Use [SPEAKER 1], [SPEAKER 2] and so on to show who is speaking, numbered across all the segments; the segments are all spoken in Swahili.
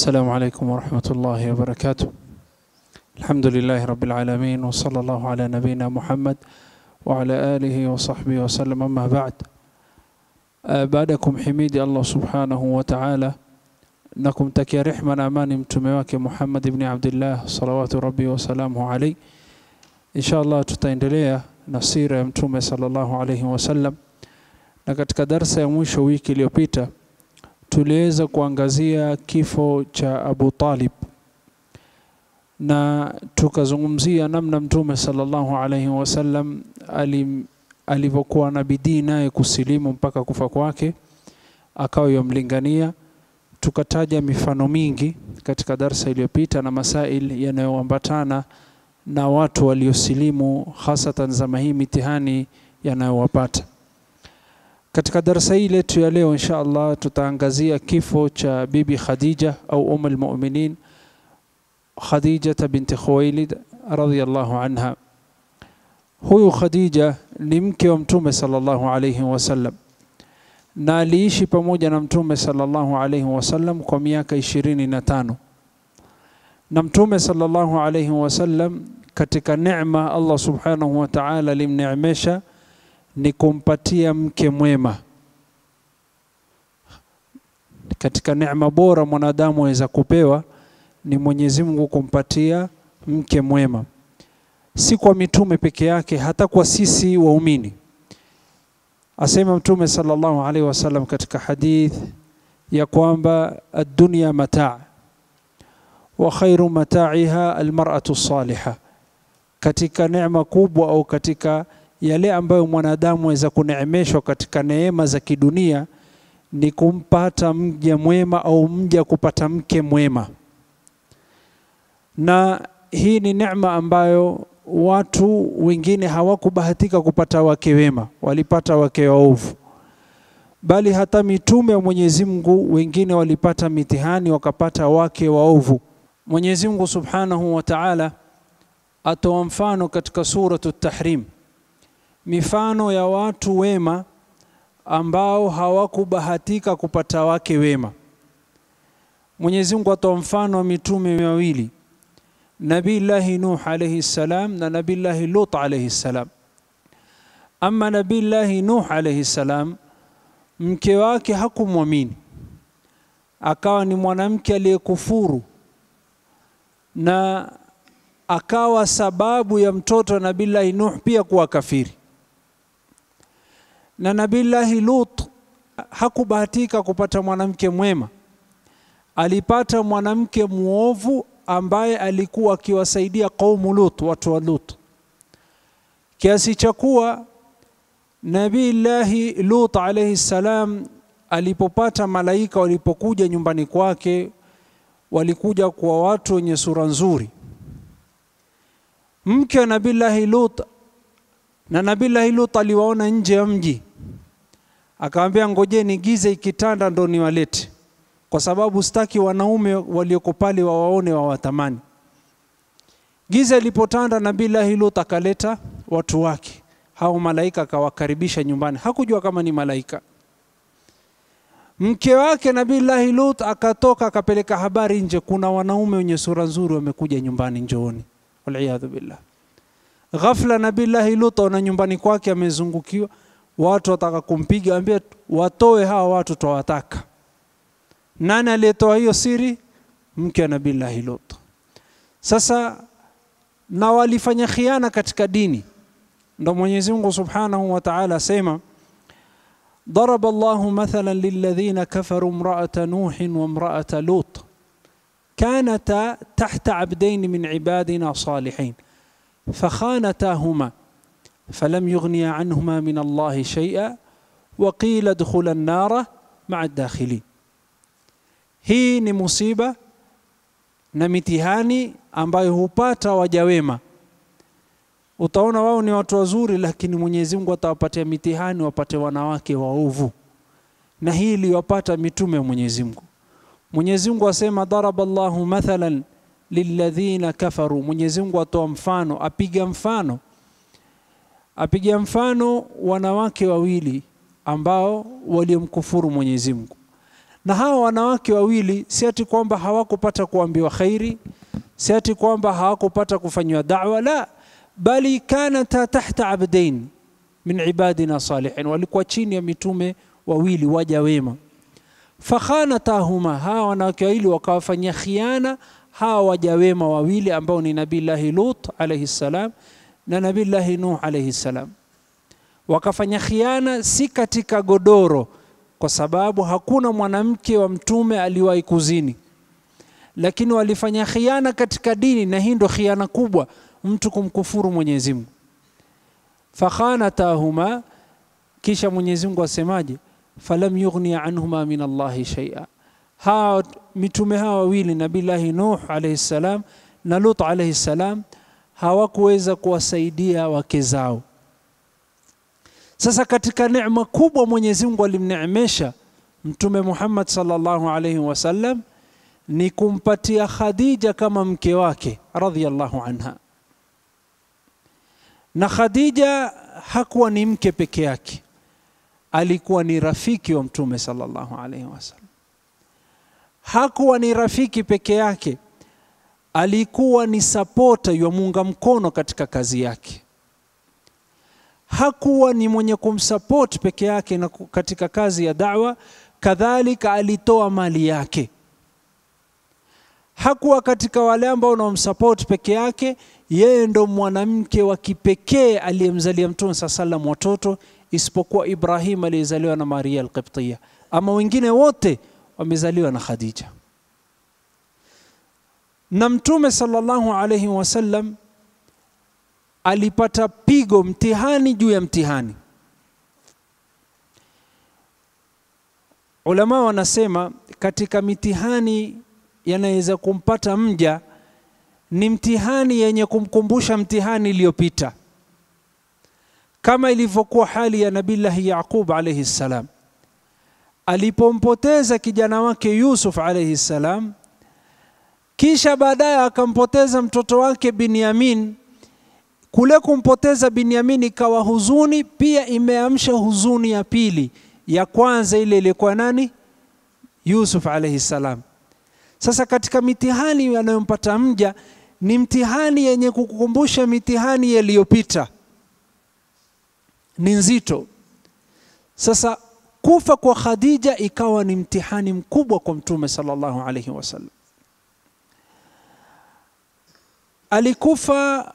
[SPEAKER 1] السلام عليكم ورحمة الله وبركاته الحمد لله رب العالمين وصلى الله على نبينا محمد وعلى آله وصحبه وسلم أما بعد آه، baadakum himidi Allah subhanahu wa ta'ala na kumtakia rehma na amani mtume wake Muhammad ibn Abdullah salawatu rabbi wasalamu alayhi. Insha Allah tutaendelea na sira ya mtume sallallahu alayhi wasallam, na katika darsa ya mwisho wiki iliyopita tuliweza kuangazia kifo cha Abu Talib na tukazungumzia namna mtume sallallahu alayhi wasallam alim alivyokuwa na bidii naye kusilimu mpaka kufa kwake, akawa yamlingania. Tukataja mifano mingi katika darsa iliyopita na masail yanayoambatana na watu waliosilimu, hasatan zama hii mitihani yanayowapata. Katika darsa hii letu ya leo, insha Allah, tutaangazia kifo cha Bibi Khadija au Umm almuminin Khadija binti Khuwailid radhiyallahu anha. Huyu Khadija ni mke wa Mtume sallallahu alayhi wasallam na aliishi pamoja na Mtume sallallahu alayhi wasallam kwa miaka ishirini na tano na Mtume sallallahu alayhi wasallam katika neema Allah subhanahu wa ta'ala alimneemesha ni kumpatia mke mwema. Katika neema bora mwanadamu aweza kupewa ni Mwenyezi Mungu kumpatia mke mwema si kwa mitume peke yake, hata kwa sisi waumini. Asema Mtume sallallahu alaihi wasallam katika hadith ya kwamba ad-dunya mataa wa khairu mataiha almar'atu saliha, katika neema kubwa au katika yale ambayo mwanadamu aweza kuneemeshwa katika neema za kidunia ni kumpata mja mwema au mja kupata mke mwema, na hii ni neema ambayo watu wengine hawakubahatika kupata wake wema, walipata wake waovu, bali hata mitume wa Mwenyezi Mungu wengine walipata mitihani wakapata wake waovu. Mwenyezi Mungu Subhanahu wa Ta'ala atoa mfano katika suratu Tahrim, mifano ya watu wema ambao hawakubahatika kupata wake wema. Mwenyezi Mungu atoa mfano wa mitume wawili Nabillahi Nuh alayhi salam na Nabillahi Lut alayhi salam. Ama Nabillahi Nuh alayhi salam, mke wake hakumwamini, akawa ni mwanamke aliyekufuru na akawa sababu ya mtoto wa Nabillahi Nuh pia kuwa kafiri. Na Nabillahi Lut hakubahatika kupata mwanamke mwema, alipata mwanamke mwovu ambaye alikuwa akiwasaidia kaumu Lut, watu wa Lut, kiasi cha kuwa Nabiillahi Lut alayhi salam alipopata malaika walipokuja nyumbani kwake, walikuja kwa watu wenye sura nzuri. Mke wa Nabiillahi Lut na Nabiillahi Lut aliwaona nje ya mji, akamwambia ngojeni giza ikitanda ndo niwalete kwa sababu sitaki wanaume walioko pale wawaone wawatamani. Giza ilipotanda, Nabillahi Lut akaleta watu wake hao malaika, akawakaribisha nyumbani. Hakujua kama ni malaika. Mke wake Nabillahi Lut akatoka akapeleka habari nje, kuna wanaume wenye sura nzuri wamekuja nyumbani, njooni. Waliyadhu billah. Ghafla Nabillahi Lut aona nyumbani kwake amezungukiwa watu, wataka kumpiga, ambia watoe hawa watu, twawataka nani aliyetoa hiyo siri? Mke wa Nabillahi Lut. Sasa na walifanya khiana katika dini, ndo Mwenyezi Mungu Subhanahu wa Ta'ala asema ضرب الله مثلا للذين كفروا امرأة نوح وامرأة لوط كانتا تحت عبدين من عبادنا صالحين فخانتاهما فلم يغنيا عنهما من الله شيئا وقيل ادخلا النار مع الداخلين hii ni musiba na mitihani ambayo hupata waja wema. Utaona wao ni watu wazuri, lakini Mwenyezi Mungu atawapatia mitihani, wapate wanawake waovu, na hii iliwapata mitume wa Mwenyezi Mungu. Mwenyezi Mungu asema daraba Allahu mathalan lilladhina kafaru. Mwenyezi Mungu atoa mfano, apiga mfano, apiga mfano wanawake wawili ambao waliomkufuru Mwenyezi Mungu na hawa wanawake wawili si ati kwamba hawakupata kuambiwa khairi si ati kwamba hawakupata kufanyiwa da'wa la bali kanata tahta abdain min ibadina salihin walikuwa chini ya mitume wawili waja wema fakhanatahuma hawa wanawake wawili wakawafanyia khiana hawa waja wema wawili ambao ni nabillahi lut alaihi salam na nabillahi nuh alaihi salam wakafanya khiana si katika godoro kwa sababu hakuna mwanamke wa mtume aliwahi kuzini lakini walifanya khiana katika dini na hii ndo khiana kubwa mtu kumkufuru mwenyezi mungu fakhanatahuma kisha mwenyezi mungu asemaje falam yughni anhuma min allahi shaia hawa mitume hawa wawili nabillahi nuh alaihi salam na lut alaihi salam hawakuweza kuwasaidia wake zao sasa katika neema kubwa mwenyezi mungu alimneemesha mtume muhammad sallallahu alaihi wasallam ni kumpatia khadija kama mke wake radhiallahu anha na khadija hakuwa ni mke peke yake alikuwa ni rafiki wa mtume sallallahu alaihi wasallam hakuwa ni rafiki peke yake alikuwa ni sapota yamuunga mkono katika kazi yake hakuwa ni mwenye kumsapoti peke yake na katika kazi ya dawa kadhalika alitoa mali yake hakuwa katika wale ambao wanaomsapoti peke yake yeye ndo mwanamke wa kipekee aliyemzalia mtume saa salam watoto isipokuwa ibrahim aliyezaliwa na maria alqibtiya ama wengine wote wamezaliwa na khadija na mtume sallallahu alaihi wasallam alipata pigo mtihani juu ya mtihani ulama wanasema katika mitihani yanaweza kumpata mja ni mtihani yenye kumkumbusha mtihani iliyopita kama ilivyokuwa hali ya nabillahi yaqub alaihi ssalam alipompoteza kijana wake yusuf alaihi ssalam kisha baadaye akampoteza mtoto wake binyamin kule kumpoteza binyamin ikawa huzuni pia imeamsha huzuni ya pili ya kwanza ile ilikuwa nani yusuf alaihi ssalam sasa katika mitihani yanayompata mja ni mtihani yenye kukukumbusha mitihani yaliyopita ni nzito sasa kufa kwa khadija ikawa ni mtihani mkubwa kwa mtume sallallahu alaihi wasallam alikufa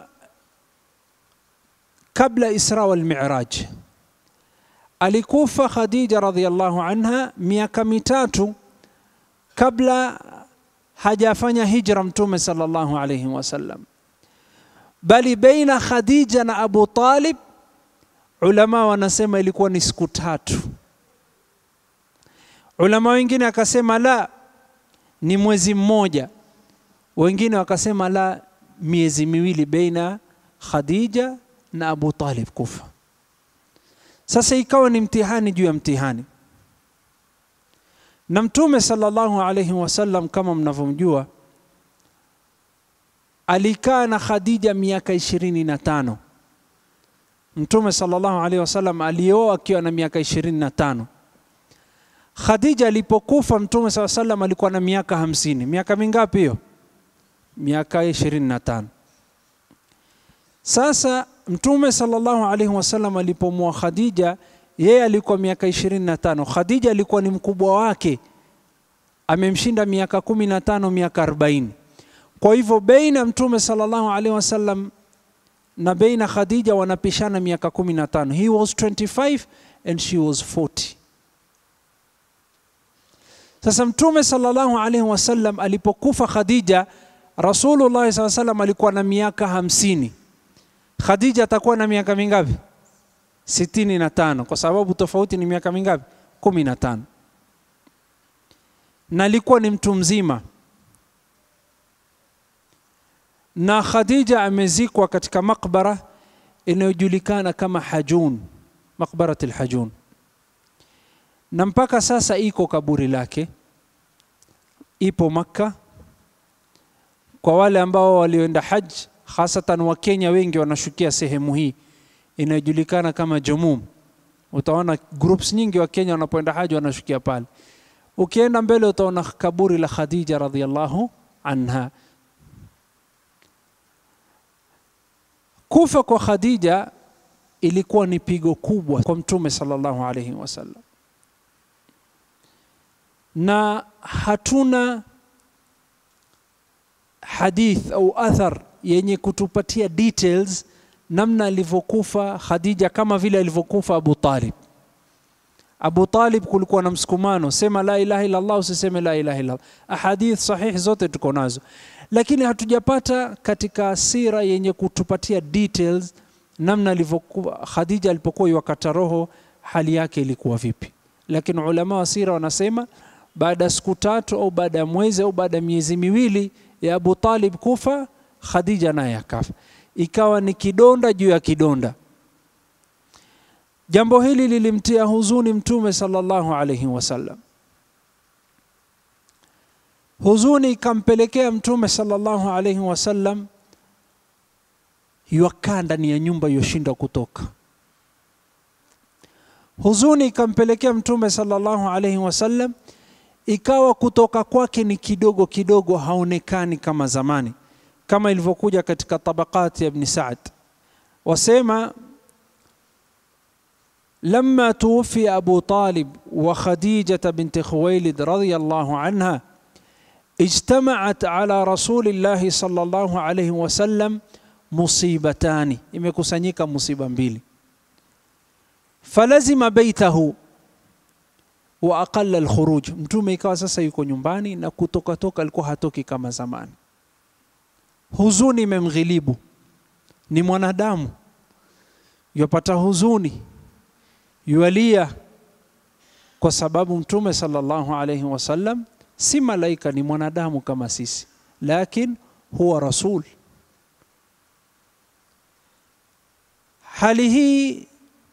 [SPEAKER 1] kabla isra wal miraj alikufa khadija radhiallahu anha miaka mitatu kabla hajafanya hijra mtume sallallahu alaihi wasallam bali baina khadija na abu talib ulama wanasema ilikuwa ni siku tatu ulama wengine akasema la ni mwezi mmoja wengine wakasema la miezi miwili baina khadija na abu talib kufa sasa ikawa ni mtihani juu ya mtihani na mtume sallallahu alaihi wasallam kama mnavyomjua alikaa na khadija miaka ishirini na tano mtume sallallahu alaihi wasallam alioa akiwa na miaka ishirini na tano khadija alipokufa mtume saa salam alikuwa na miaka hamsini miaka mingapi hiyo miaka ishirini na tano sasa mtume sallallahu alaihi wasallam alipomua khadija yeye alikuwa miaka ishirini na tano khadija alikuwa ni mkubwa wake amemshinda miaka kumi na tano miaka arobaini kwa hivyo beina mtume sallallahu alaihi wasallam na beina khadija wanapishana miaka kumi na tano he was 25 and she was 40 sasa mtume sallallahu alaihi wasallam alipokufa khadija rasulullah saa salam alikuwa na miaka hamsini khadija atakuwa na miaka mingapi sitini na tano kwa sababu tofauti ni miaka mingapi kumi na tano na alikuwa ni mtu mzima na khadija amezikwa katika makbara inayojulikana kama hajun makbarat lhajun na mpaka sasa iko kaburi lake ipo makka kwa wale ambao walioenda haj hasatan wakenya wengi wanashukia sehemu hii inayojulikana kama Jumum. Utaona groups nyingi wa Kenya wanapoenda haji wanashukia pale. Ukienda mbele utaona kaburi la Khadija radhiallahu anha. Kufa kwa Khadija ilikuwa ni pigo kubwa kwa Mtume sallallahu alaihi wasallam, na hatuna hadith au athar yenye kutupatia details namna alivyokufa Khadija kama vile alivyokufa Abu Talib. Abu Talib kulikuwa na msukumano, sema la ilaha illa Allah, usiseme la ilaha illa Allah. Ahadith sahihi zote tuko nazo, lakini hatujapata katika sira yenye kutupatia details namna alivyokuwa Khadija alipokuwa wakata roho, hali yake ilikuwa vipi. Lakini ulama wa sira wanasema baada ya siku tatu au baada ya mwezi au baada ya miezi miwili ya Abu Talib kufa, Khadija naye akafa, ikawa ni kidonda juu ya kidonda. Jambo hili lilimtia huzuni Mtume sallallahu alaihi wasallam. Huzuni ikampelekea Mtume sallallahu alaihi wasallam yuakaa ndani ya nyumba yoshinda kutoka. Huzuni ikampelekea Mtume sallallahu alaihi wasallam, ikawa kutoka kwake ni kidogo kidogo, haonekani kama zamani, kama ilivyokuja katika tabaqati ya Ibn Sa'd, wasema لما توفي أبو طالب وخديجة بنت خويلد رضي الله عنها اجتمعت على رسول الله صلى الله عليه وسلم مصيبتان imekusanyika musiba mbili falazima baitahu wa aqalla alkhuruj mtume ikawa sasa yuko nyumbani na kutoka toka alikuwa hatoki kama zamani huzuni imemghilibu ni mwanadamu yupata huzuni yualia kwa sababu mtume sallallahu alayhi wasallam si malaika, ni mwanadamu kama sisi, lakin huwa rasul. Hali hii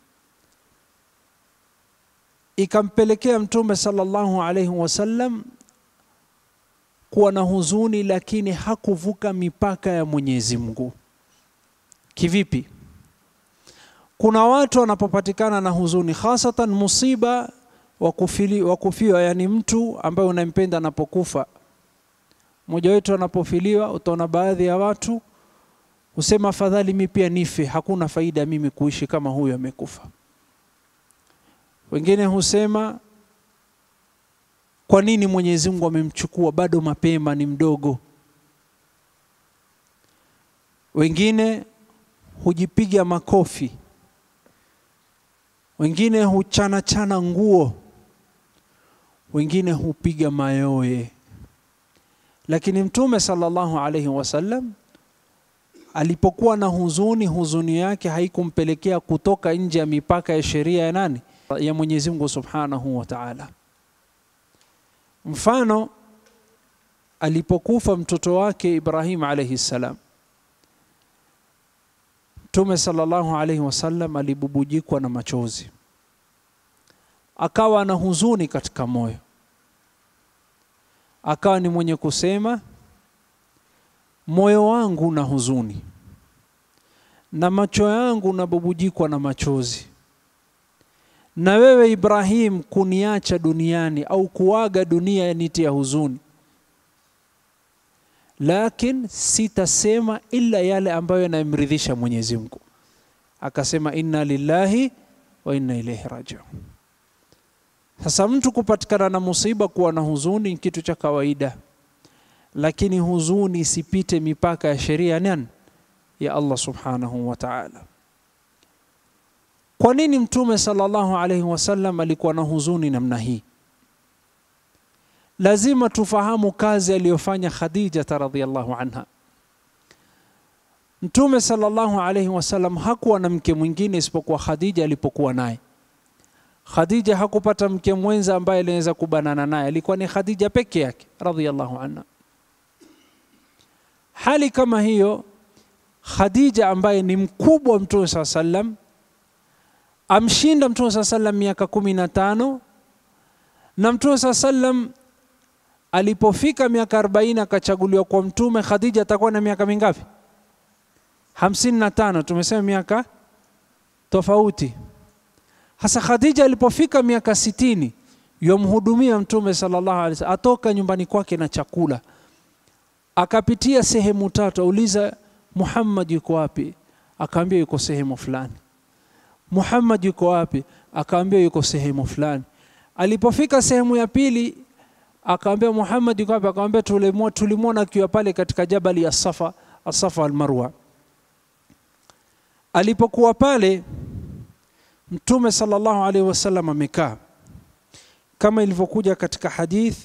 [SPEAKER 1] ikampelekea mtume sallallahu alayhi wasallam kuwa na huzuni, lakini hakuvuka mipaka ya Mwenyezi Mungu. Kivipi? Kuna watu wanapopatikana na huzuni, hasatan musiba wa kufiwa, yani mtu ambaye unampenda anapokufa. Mmoja wetu anapofiliwa, utaona baadhi ya watu husema afadhali mi pia nife, hakuna faida mimi kuishi kama huyu amekufa. Wengine husema kwa nini Mwenyezi Mungu amemchukua bado mapema, ni mdogo. Wengine hujipiga makofi wengine huchana chana nguo, wengine hupiga mayowe. Lakini Mtume sallallahu alaihi wasallam alipokuwa na huzuni, huzuni yake haikumpelekea kutoka nje ya mipaka ya sheria ya nani? Ya Mwenyezi Mungu Subhanahu wa Ta'ala. Mfano, alipokufa mtoto wake Ibrahim alaihi salam Mtume sallallahu alaihi wasallam alibubujikwa na machozi, akawa na huzuni katika moyo, akawa ni mwenye kusema, moyo wangu na huzuni na macho yangu nabubujikwa na machozi, na wewe Ibrahim kuniacha duniani au kuaga dunia yanitia huzuni lakin sitasema ila yale ambayo yanamridhisha Mwenyezi Mungu. Akasema inna lillahi wa inna ilaihi rajiun. Sasa mtu kupatikana na musiba, kuwa na huzuni ni kitu cha kawaida, lakini huzuni isipite mipaka ya sheria nani ya Allah subhanahu wa ta'ala. Kwa nini Mtume sallallahu alaihi wasallam alikuwa na huzuni namna hii? lazima tufahamu kazi aliyofanya Khadija radhiyallahu anha. Mtume sallallahu alaihi wasallam hakuwa na mke mwingine isipokuwa Khadija alipokuwa naye. Khadija hakupata mke mwenza ambaye aliweza kubanana naye, alikuwa ni Khadija peke yake radhiyallahu anha. Hali kama hiyo, Khadija ambaye ni mkubwa wa Mtume saa sallam amshinda Mtume saa sallam miaka kumi na tano na Mtume saa sallam alipofika miaka 40 akachaguliwa kwa mtume, Khadija atakuwa na miaka mingapi? hamsini na tano. Tumesema miaka tofauti. Hasa Khadija alipofika miaka sitini yomhudumia Mtume sallallahu alaihi wasallam, atoka nyumbani kwake na chakula, akapitia sehemu tatu, auliza Muhammad yuko wapi? Akaambia yuko sehemu fulani. Muhammad yuko wapi? Akaambia yuko sehemu fulani. Alipofika sehemu ya pili, akaambia Muhammad yuko wapi? Akamwambia tulimwona akiwa pale katika jabali ya Safa, Asafa Almarwa. Alipokuwa pale, Mtume sallallahu alaihi wasallam amekaa kama ilivyokuja katika hadith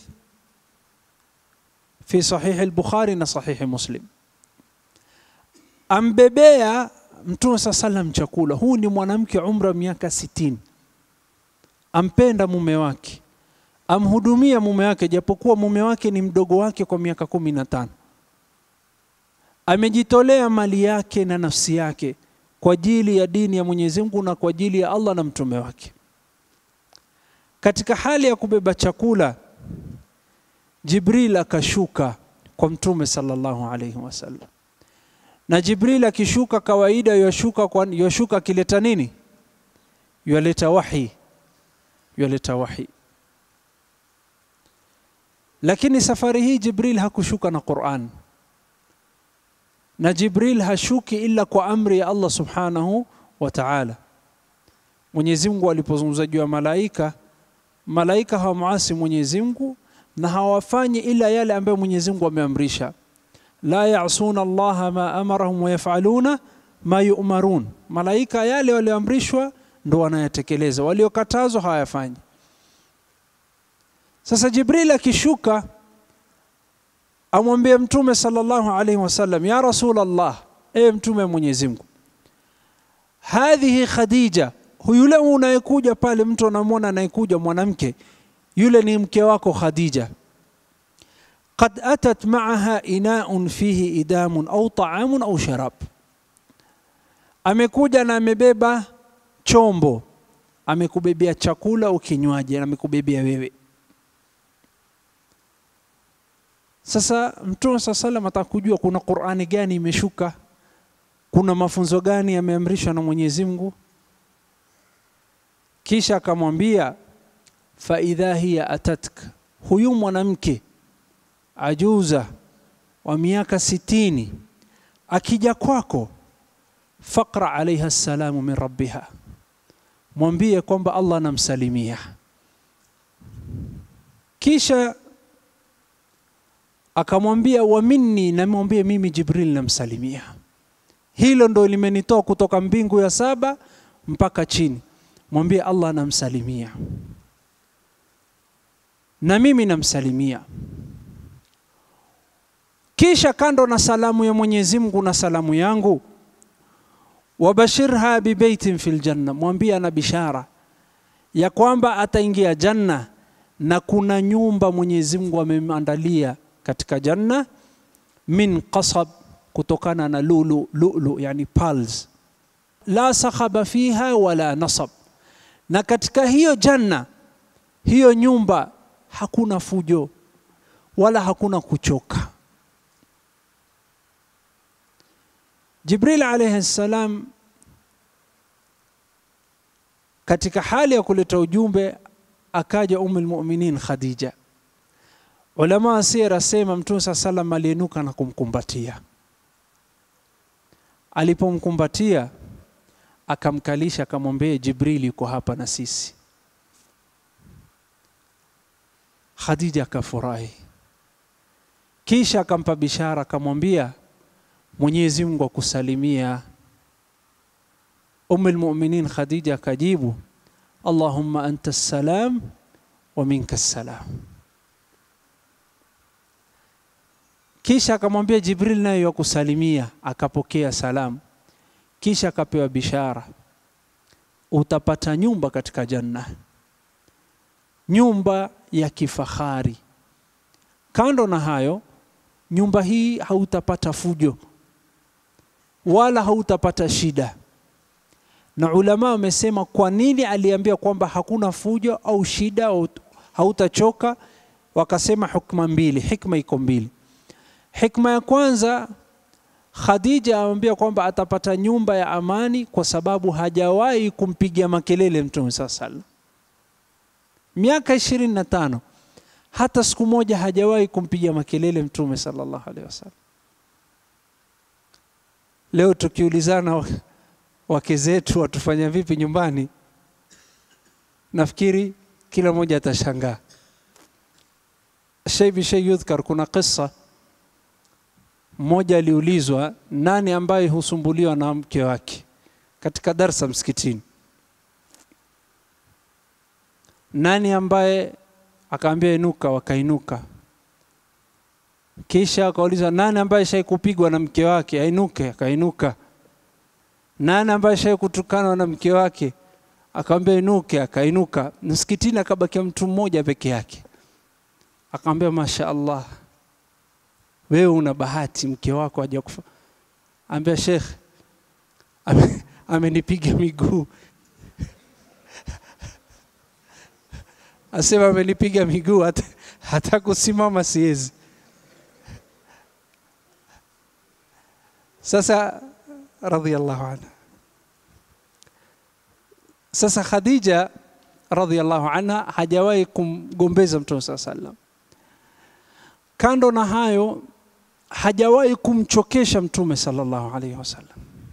[SPEAKER 1] fi sahihi al-Bukhari na sahihi Muslim, ambebea Mtume saa salam chakula. Huu ni mwanamke umra miaka sitini, ampenda mume wake, amhudumia mume wake, japokuwa mume wake ni mdogo wake kwa miaka kumi na tano. Amejitolea mali yake na nafsi yake kwa ajili ya dini ya Mwenyezi Mungu na kwa ajili ya Allah na mtume wake. Katika hali ya kubeba chakula, Jibril akashuka kwa mtume sallallahu alaihi wasallam na Jibril akishuka kawaida yashuka kwa yashuka akileta nini? Yaleta wahi, yaleta wahi. Lakini safari hii Jibril hakushuka na Qur'an, na Jibril hashuki ila kwa amri ya Allah subhanahu wa ta'ala. Mwenyezi Mungu alipozungumza juu ya malaika, malaika hawamuasi Mwenyezi Mungu na hawafanyi ila yale ambayo Mwenyezi Mungu ameamrisha la yasuna Allaha ma amarahum wayafaluna ma yumarun, malaika yale walioamrishwa ndo wanayatekeleza, waliokatazwa hawayafanyi. Sasa Jibril akishuka amwambie Mtume sallallahu alaihi wasallam, ya Rasul Allah, ewe Mtume Mwenyezi Mungu, hadhihi Khadija, yule unayekuja pale, mtu anamwona anayekuja mwanamke yule ni mke wako Khadija qad atat maaha inaun fihi idamun au taamun au sharab, amekuja na amebeba chombo, amekubebea chakula au kinywaji, amekubebea wewe. Sasa Mtume saa salam atakujua kuna Qur'ani gani imeshuka, kuna mafunzo gani yameamrishwa na Mwenyezi Mungu. Kisha akamwambia fa idha hiya atatka, huyu mwanamke ajuza wa miaka sitini akija kwako, faqra alaiha salamu min rabbiha, mwambie kwamba Allah anamsalimia. Kisha akamwambia wa minni, namwambie mimi Jibril namsalimia. Hilo ndo limenitoa kutoka mbingu ya saba mpaka chini, mwambie Allah anamsalimia na mimi namsalimia. Kisha kando na salamu ya Mwenyezi Mungu na salamu yangu, wabashirha bibaitin fil janna, mwambie ana bishara ya kwamba ataingia janna na kuna nyumba Mwenyezi Mungu amemwandalia katika janna, min qasab, kutokana na lulu lulu, yani pearls, la sakhaba fiha wala nasab, na katika hiyo janna, hiyo nyumba hakuna fujo wala hakuna kuchoka. Jibril alayhi salam katika hali ya kuleta ujumbe akaja Ummul Mu'minin Khadija. Ulama wa sira asema Mtume saa salam alienuka na kumkumbatia. Alipomkumbatia akamkalisha, akamwambia Jibril yuko hapa na sisi. Khadija akafurahi, kisha akampa bishara, akamwambia Mwenyezi Mungu akusalimia. Ummul Mu'minin Khadija akajibu, Allahumma anta salam wa minka salam. Kisha akamwambia Jibril naye yakusalimia, akapokea salamu, kisha akapewa bishara, utapata nyumba katika janna, nyumba ya kifahari. Kando na hayo, nyumba hii hautapata fujo wala hautapata shida. Na ulama wamesema kwa nini aliambia kwamba hakuna fujo au shida au hautachoka? Wakasema hukma mbili, hikma iko mbili. Hikma ya kwanza, Khadija amwambia kwamba atapata nyumba ya amani kwa sababu hajawahi kumpigia makelele Mtume saa salam. miaka ishirini na tano hata siku moja hajawahi kumpiga makelele mtume sallallahu alaihi wasallam leo tukiulizana wake zetu watufanya vipi nyumbani nafikiri kila mmoja atashangaa shay bishay yudhkar kuna kisa mmoja aliulizwa nani ambaye husumbuliwa na mke wake katika darsa msikitini nani ambaye akaambia inuka wakainuka kisha akauliza nani ambaye shai kupigwa na mke wake ainuke akainuka nani ambaye shai kutukanwa na mke wake akamwambia inuke akainuka msikitini akabakia mtu mmoja peke yake akamwambia masha allah wewe una bahati mke wako haja kufa ambia shekh ame- amenipiga miguu asema amenipiga miguu hata, hata kusimama siwezi sasa radhiallahu anha sasa khadija radhiallahu anha hajawahi kumgombeza mtume saa salam kando na hayo hajawahi kumchokesha mtume sallallahu alaihi wasallam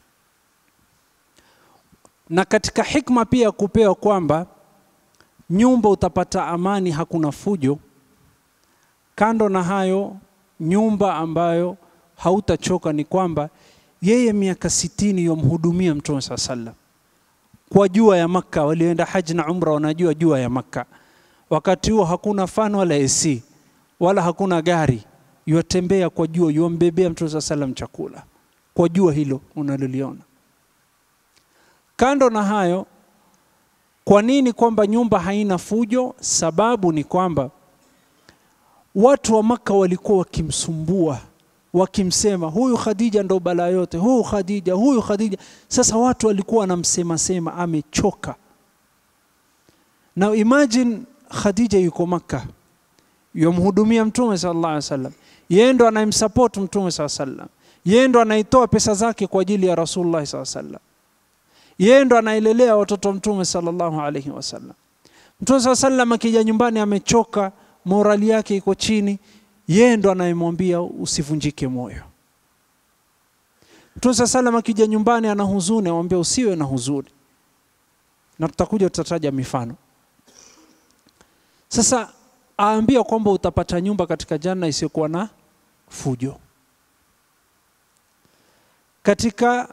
[SPEAKER 1] na katika hikma pia kupewa kwamba nyumba utapata amani hakuna fujo kando na hayo nyumba ambayo hautachoka ni kwamba yeye miaka sitini yomhudumia mtume saa sallam kwa jua ya makka walioenda haji na umra wanajua jua ya makka wakati huo hakuna fan wala ac wala hakuna gari yuatembea kwa jua yuambebea mtume saa salam chakula kwa jua hilo unaloliona kando na hayo kwa nini kwamba nyumba haina fujo sababu ni kwamba watu wa maka walikuwa wakimsumbua wakimsema huyu khadija ndo balaa yote huyu khadija huyu khadija sasa watu walikuwa wanamsema sema amechoka na imagine khadija yuko maka yomhudumia mtume sallallahu alaihi wasallam yeye ndo anayemsupport mtume sallallahu alaihi wasallam yeye ndo anaitoa pesa zake kwa ajili ya rasulullah sallallahu alaihi wasallam yeye ndo anaelelea watoto wa mtume sallallahu alaihi wasallam mtume saa sallam akija nyumbani amechoka morali yake iko chini yeye ndo anayemwambia usivunjike moyo mtume saa sallam akija nyumbani ana huzuni amwambia usiwe na huzuni na tutakuja tutataja mifano sasa aambia kwamba utapata nyumba katika janna isiyokuwa na fujo katika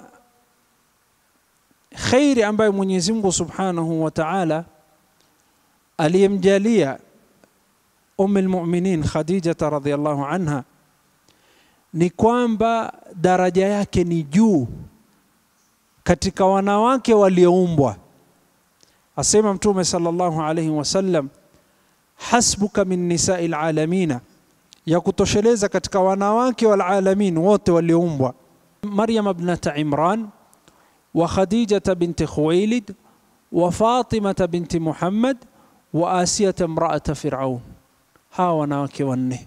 [SPEAKER 1] khairi ambayo Mwenyezi Mungu Subhanahu wa Ta'ala aliyemjalia Umm almu'minin Khadija radhiyallahu anha ni kwamba daraja yake ni juu katika wanawake walioumbwa. Asema Mtume sallallahu alayhi wasallam, hasbuka min nisai alalamina, ya kutosheleza katika wanawake walalamin wote walioumbwa. Maryam ibnata Imran وخديجة بنت خويلد وفاطمة بنت محمد وآسية امرأة فرعون ها wanawake wanne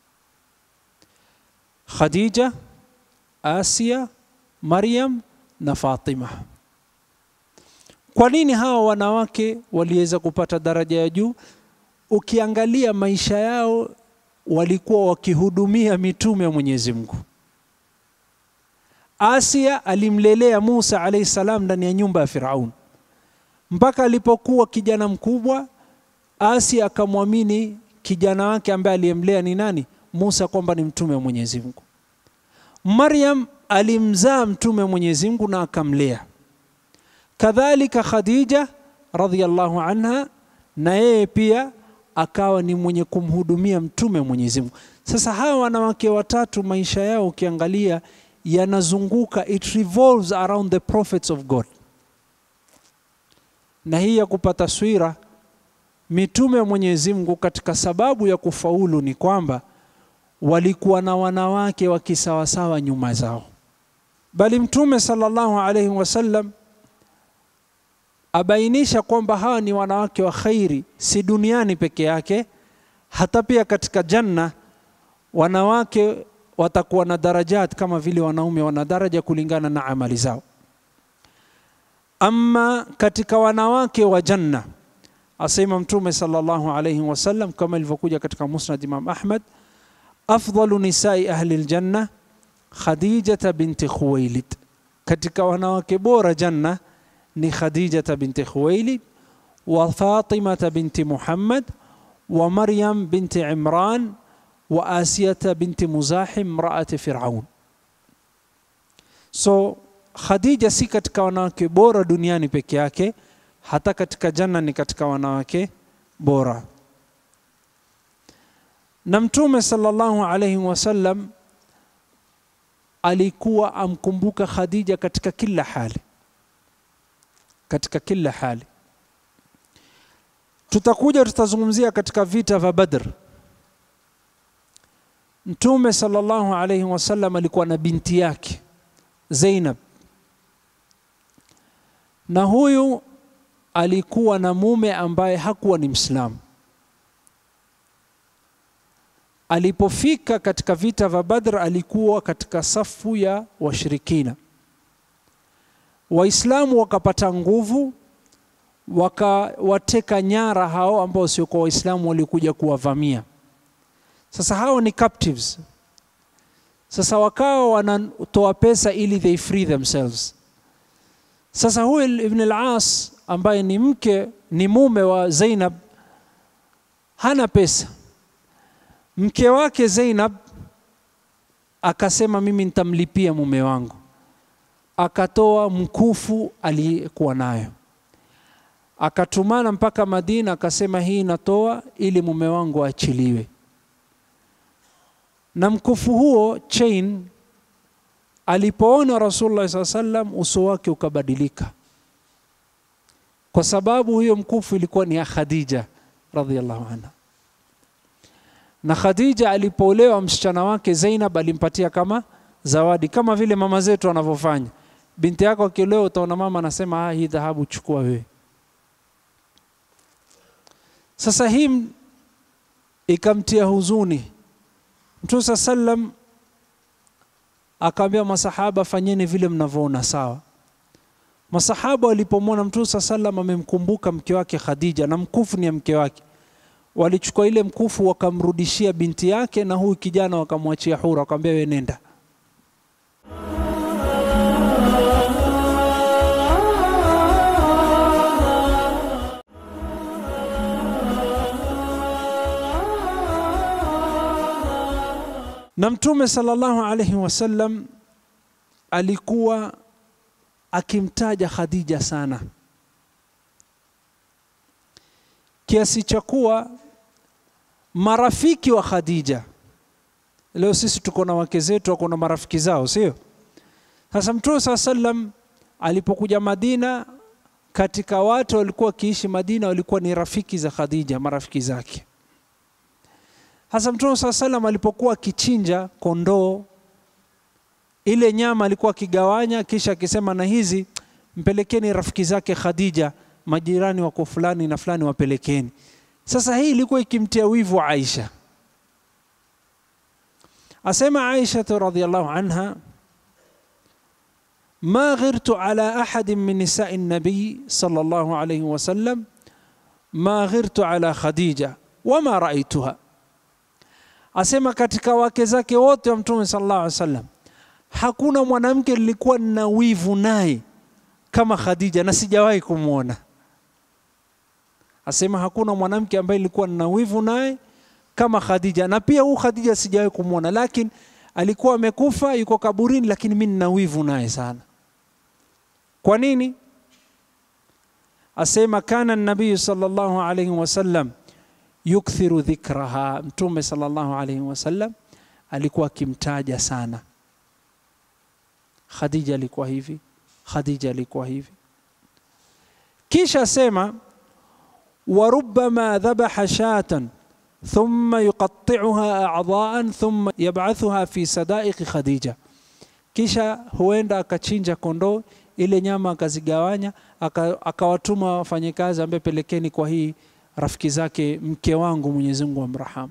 [SPEAKER 1] Khadija, Asia, Maryam na Fatima. Kwa nini hawa wanawake waliweza kupata daraja ya juu? Ukiangalia maisha yao walikuwa wakihudumia mitume wa Mwenyezi Mungu. Asia alimlelea Musa alayhi salam ndani ya nyumba ya Firaun mpaka alipokuwa kijana mkubwa. Asia akamwamini kijana wake ambaye aliyemlea ni nani? Musa, kwamba ni mtume wa Mwenyezi Mungu. Maryam alimzaa mtume wa Mwenyezi Mungu na akamlea. Kadhalika Khadija radhiyallahu anha, na yeye pia akawa ni mwenye kumhudumia mtume wa Mwenyezi Mungu. Sasa hawa wanawake watatu maisha yao ukiangalia yanazunguka it revolves around the prophets of God. Na hii ya kupata taswira mitume wa Mwenyezi Mungu katika sababu ya kufaulu ni kwamba walikuwa na wanawake wa kisawasawa nyuma zao, bali Mtume sallallahu alaihi wasallam abainisha kwamba hawa ni wanawake wa khairi, si duniani peke yake, hata pia katika janna wanawake watakuwa na darajat kama vile wanaume wana daraja kulingana na amali zao. Ama katika wanawake wa janna asema Mtume sallallahu alayhi wasallam kama ilivyokuja katika Musnad Imam Ahmad, afdalu nisai ahli ljanna Khadijata binti Khuwailid, katika wanawake bora janna ni Khadijata binti Khuwailid wa Fatimata binti Muhammad wa Maryam binti Imran wa Asiyata binti Muzahim mraati Firaun. So Khadija si katika wanawake bora duniani peke yake, hata katika janna ni katika wanawake bora. Na Mtume sallallahu alayhi wasallam alikuwa amkumbuka Khadija katika kila hali, katika kila hali. Tutakuja tutazungumzia katika vita vya Badr. Mtume sallallahu alayhi wasallam alikuwa na binti yake Zainab, na huyu alikuwa na mume ambaye hakuwa ni Mwislamu. Alipofika katika vita vya Badr, alikuwa katika safu ya washirikina. Waislamu wakapata nguvu, wakawateka nyara hao ambao wasiokuwa Waislamu walikuja kuwavamia. Sasa hao ni captives. Sasa wakawa wanatoa pesa ili they free themselves. Sasa huyu Ibn al-As ambaye ni mke ni mume wa Zainab hana pesa. Mke wake Zainab akasema mimi nitamlipia mume wangu, akatoa mkufu aliyekuwa nayo, akatumana mpaka Madina, akasema hii natoa ili mume wangu aachiliwe. Na mkufu huo chain, alipoona Rasulullah saa sallam, uso wake ukabadilika, kwa sababu hiyo mkufu ilikuwa ni ya Khadija radhiallahu anha na Khadija alipoolewa msichana wake Zainab alimpatia kama zawadi, kama vile mama zetu wanavyofanya. Binti yako akiolewa, utaona mama anasema ah, hii dhahabu chukua wewe. Sasa hii ikamtia huzuni. Mtume saa sallam akaambia masahaba, fanyeni vile mnavyoona sawa. Masahaba walipomwona Mtume saa sallam amemkumbuka mke wake Khadija na mkufu ni ya mke wake walichukua ile mkufu wakamrudishia binti yake, na huyu kijana wakamwachia huru, wakamwambia wewe nenda. Na Mtume sallallahu alaihi wasallam alikuwa akimtaja Khadija sana kiasi cha kuwa marafiki wa Khadija, leo sisi tuko na wake zetu wako na marafiki zao, sio? Sasa Mtume saa sallam alipokuja Madina, katika watu walikuwa wakiishi Madina walikuwa ni rafiki za Khadija, marafiki zake. Sasa Mtume saa sallam alipokuwa akichinja kondoo, ile nyama alikuwa akigawanya, kisha akisema, na hizi mpelekeni rafiki zake Khadija majirani wako fulani na fulani wapelekeni. Sasa hii ilikuwa ikimtia wivu Aisha. Asema Aisha radhiallahu anha, ma ghirtu ala ahadin min nisai nabii sallallahu alayhi wasallam ma ghirtu ala Khadija wama raituha. Asema katika wake zake wote wa Mtume sallallahu alayhi wasallam hakuna mwanamke nilikuwa na wivu naye kama Khadija na sijawahi kumwona. Asema hakuna mwanamke ambaye nilikuwa nina wivu naye kama Khadija, na pia huu Khadija sijawahi kumwona, lakini alikuwa amekufa yuko kaburini, lakini mimi nina wivu naye sana. Kwa nini? Asema kana nabii sallallahu alayhi wasallam yukthiru dhikraha, Mtume sallallahu alayhi wasallam alikuwa akimtaja sana Khadija, alikuwa hivi, Khadija alikuwa hivi. Kisha asema وربما ذبح شاة ثم يقطعها أعضاء ثم يبعثها في صدائق خديجة kisha huenda akachinja kondoo ile nyama akazigawanya akawatuma wafanyakazi ambaye pelekeni kwa hii rafiki zake mke wangu Mwenyezi Mungu amrahamu.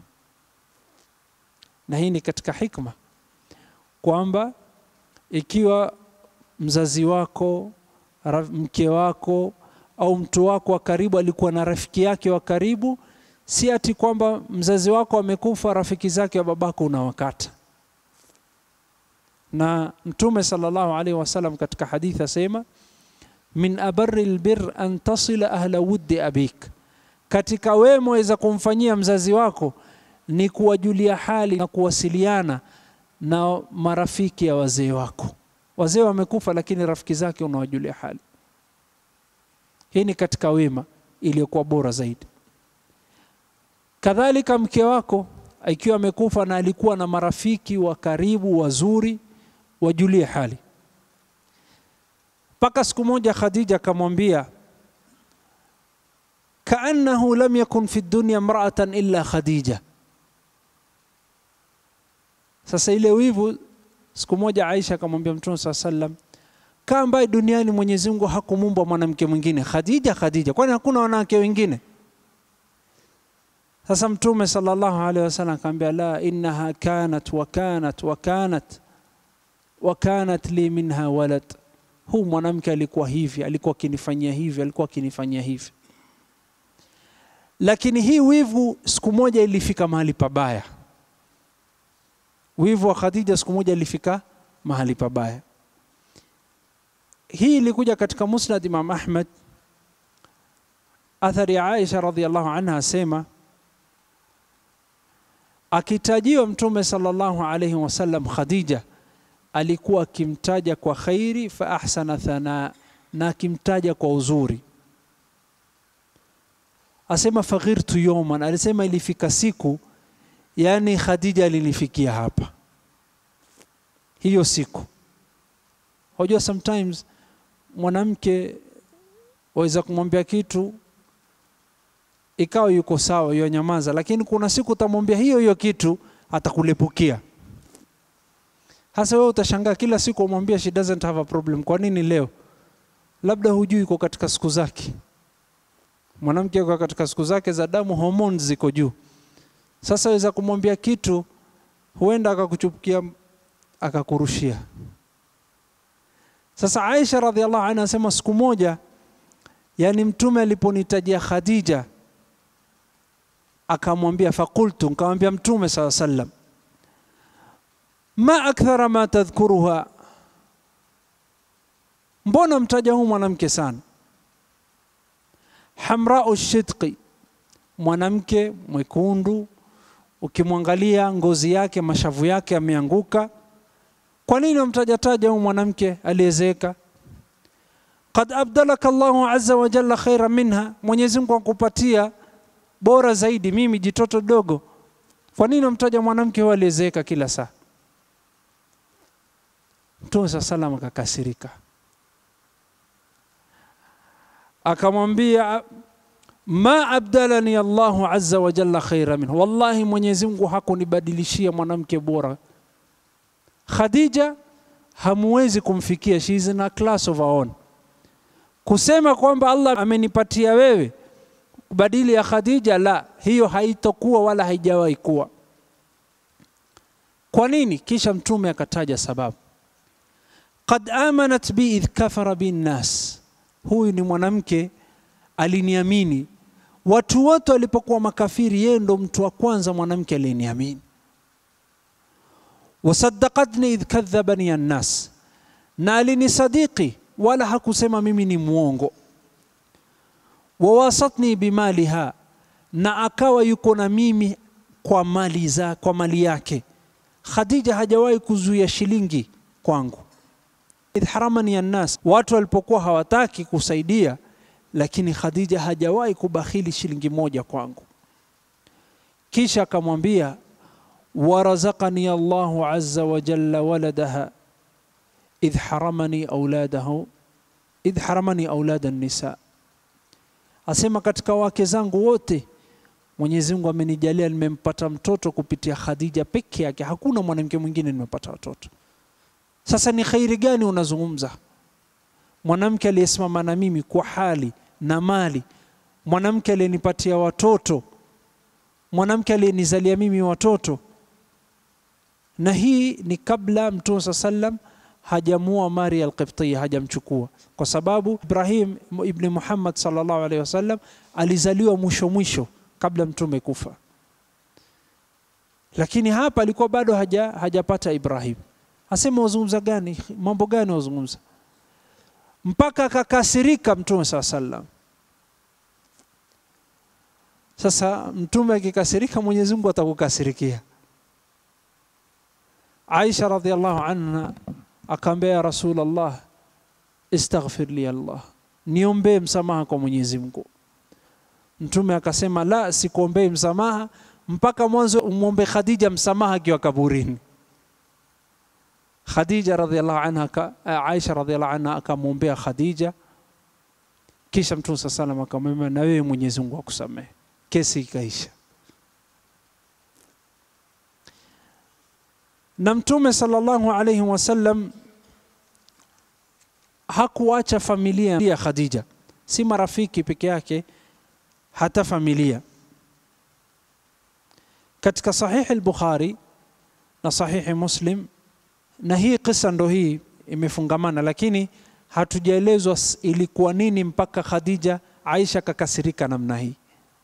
[SPEAKER 1] Na hii ni katika hikma kwamba ikiwa mzazi wako mke wako au mtu wako wa karibu alikuwa na rafiki yake wa karibu, si ati kwamba mzazi wako amekufa, rafiki zake wa babako unawakata. Na Mtume sallallahu alaihi wasallam katika hadithi asema, min abarri lbir an tasila ahla wuddi abik, katika wema waweza kumfanyia mzazi wako ni kuwajulia hali na kuwasiliana na marafiki ya wazee wako. Wazee wamekufa, lakini rafiki zake unawajulia hali. Hii ni katika wema iliyokuwa bora zaidi. Kadhalika mke wako ikiwa amekufa na alikuwa na marafiki wa karibu wazuri, wajulie hali. Mpaka siku moja Khadija akamwambia, kaannahu lam yakun fi dunya mraatan illa Khadija. Sasa ile wivu, siku moja Aisha akamwambia Mtume saa sallam, kaa ambaye duniani Mwenyezi Mungu hakumuumba mwanamke mwingine, Khadija, Khadija, kwani hakuna wanawake wengine? Sasa Mtume sallallahu alaihi wasallam akamwambia, la innaha kanat wa kanat wa kanat wa kanat li minha walad, huu mwanamke alikuwa hivi, alikuwa akinifanyia hivi, alikuwa akinifanyia hivi. Lakini hii wivu siku moja ilifika mahali pabaya. Wivu wa Khadija siku moja ilifika mahali pabaya. Hii ilikuja katika Musnad Imam Ahmad, athari ya Aisha radhiallahu anha asema, akitajiwa Mtume sallallahu alayhi wasallam Khadija alikuwa akimtaja kwa khairi, fa ahsana thana, na akimtaja kwa uzuri. Asema faghirtu yawman, alisema ilifika siku yani Khadija alinifikia hapa hiyo siku. Unajua, sometimes mwanamke waweza kumwambia kitu ikawa yuko sawa, hiyo nyamaza, lakini kuna siku utamwambia hiyo hiyo kitu atakulepukia. Hasa wewe utashangaa kila siku umwambia she doesn't have a problem. Kwa nini leo? Labda hujui iko katika siku zake. Mwanamke yuko katika siku zake za damu, hormones ziko juu. Sasa weza kumwambia kitu, huenda akakuchupukia akakurushia. Sasa Aisha radhiallahu anha anasema siku moja, yani Mtume aliponitajia Khadija akamwambia, fakultu, nikamwambia Mtume saa sallam, ma akthara ma tadhkuruha, mbona mtaja huu mwanamke sana? Hamrau shidqi, mwanamke mwekundu ukimwangalia ngozi yake mashavu yake yameanguka. Kwa nini wamtajataja huyu mwanamke aliyezeeka? Qad abdalaka Allahu azza wa jalla khaira minha, Mwenyezi Mungu akupatia bora zaidi, mimi jitoto dogo. Kwa nini wamtaja mwanamke huyu aliyezeeka kila saa? Mtume saa salam akakasirika, akamwambia ma abdalani Allahu azza wa jalla khaira minhu, wallahi Mwenyezi Mungu hakunibadilishia mwanamke bora. Khadija hamuwezi kumfikia, she is in a class of her own. Kusema kwamba Allah amenipatia wewe badili ya Khadija, la, hiyo haitokuwa wala haijawahi kuwa. Kwa nini? Kisha Mtume akataja sababu, qad amanat bi idh kafara bi nnas, huyu ni mwanamke aliniamini watu wote walipokuwa makafiri, yeye ndo mtu wa kwanza mwanamke aliyeniamini. Wasaddaqatni idh kadhabani annas, na alinisadiki wala hakusema mimi ni mwongo. Wawasatni bimaliha, na akawa yuko na mimi kwa mali za kwa mali yake. Khadija hajawahi kuzuia shilingi kwangu. Idh haramani annas, watu walipokuwa hawataki kusaidia lakini Khadija hajawahi kubakhili shilingi moja kwangu. Kisha akamwambia warazaqani Allahu azza wa jalla waladaha idh haramani auladahu idh haramani aulada nisa, asema katika wake zangu wote Mwenyezi Mungu amenijalia nimempata mtoto kupitia Khadija peke yake, hakuna mwanamke mwingine nimepata watoto. Sasa ni khairi gani unazungumza? Mwanamke aliyesimama na mimi kwa hali na mali, mwanamke aliyenipatia watoto, mwanamke aliyenizalia mimi watoto. Na hii ni kabla Mtume saa sallam hajamua Maria al-Qibtiyya, hajamchukua kwa sababu Ibrahim ibn Muhammad sallallahu alaihi wasallam alizaliwa mwisho mwisho kabla mtume kufa, lakini hapa alikuwa bado haja hajapata Ibrahim. Asema wazungumza gani? Mambo gani wazungumza? Mpaka akakasirika mtume saa sallam. Sasa mtume akikasirika, Mwenyezi Mungu atakukasirikia. Aisha radhiallahu anha akaambia, ya Rasulullah, istaghfir li Allah, niombee msamaha kwa Mwenyezi Mungu. Mtume akasema, la, sikuombei msamaha mpaka mwanzo umwombe Khadija msamaha akiwa kaburini. Khadija radhiallahu anha, Aisha radhiallahu anha akamwombea Khadija, kisha Mtume saa salam akamwambia, na wewe Mwenyezi Mungu akusamehe. Kesi ikaisha. Na Mtume sallallahu alayhi wasallam hakuacha familia ya Khadija, si marafiki peke yake, hata familia. Katika sahihi al-Bukhari na sahihi Muslim, na hii kisa ndo hii imefungamana, lakini hatujaelezwa ilikuwa nini mpaka Khadija Aisha kakasirika namna hii.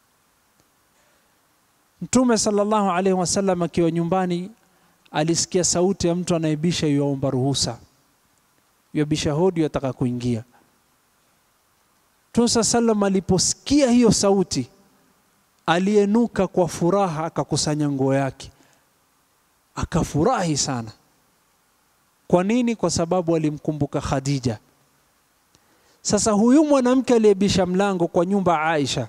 [SPEAKER 1] Mtume sallallahu alaihi wasallam akiwa nyumbani alisikia sauti ya mtu anaibisha yuaomba ruhusa, yuabisha hodi, yataka kuingia. Mtume saa sallam aliposikia hiyo sauti alienuka kwa furaha, akakusanya nguo yake, akafurahi sana. Kwa nini? Kwa sababu alimkumbuka Khadija. Sasa huyu mwanamke aliyebisha mlango kwa nyumba Aisha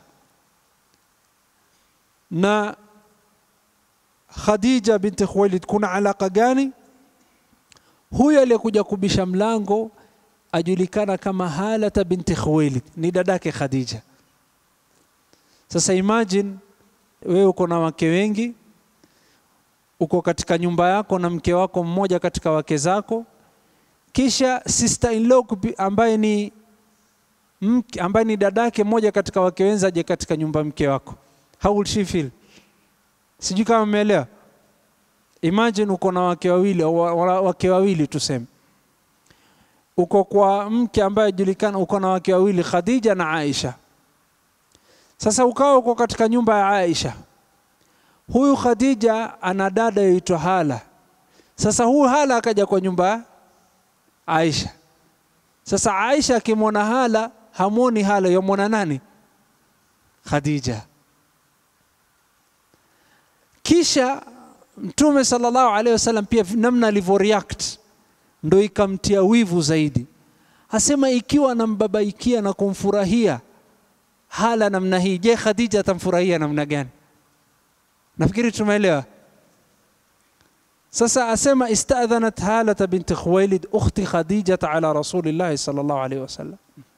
[SPEAKER 1] na Khadija binti Khuwailid kuna alaka gani? Huyu aliyekuja kubisha mlango ajulikana kama Halata binti Khuwailid, ni dadake Khadija. Sasa imagine wewe uko na wake wengi, uko katika nyumba yako na mke wako mmoja katika wake zako, kisha sister in law ambaye ni mke, ambaye ni dadake mmoja katika wake wenza aje katika nyumba mke wako, how will she feel? Sijui kama umeelewa. Imagine uko na wake wawili, wake wawili tuseme, uko kwa mke ambaye ajulikana, uko na wake wawili Khadija na Aisha. Sasa ukawa uko katika nyumba ya Aisha, huyu Khadija ana dada yaitwa Hala. Sasa huyu Hala akaja kwa nyumba ya Aisha. Sasa Aisha akimwona Hala hamwoni Hala, yamwona nani? Khadija. Kisha Mtume sallallahu alaihi wasallam pia namna alivyo react ndo ikamtia wivu zaidi, asema ikiwa anambabaikia na kumfurahia Hala namna hii, je, Khadija atamfurahia namna gani? Nafikiri tumeelewa. Sasa asema istadhanat Halata binti Khuwailid ukhti Khadijata ala rasulillahi sallallahu alaihi wasallam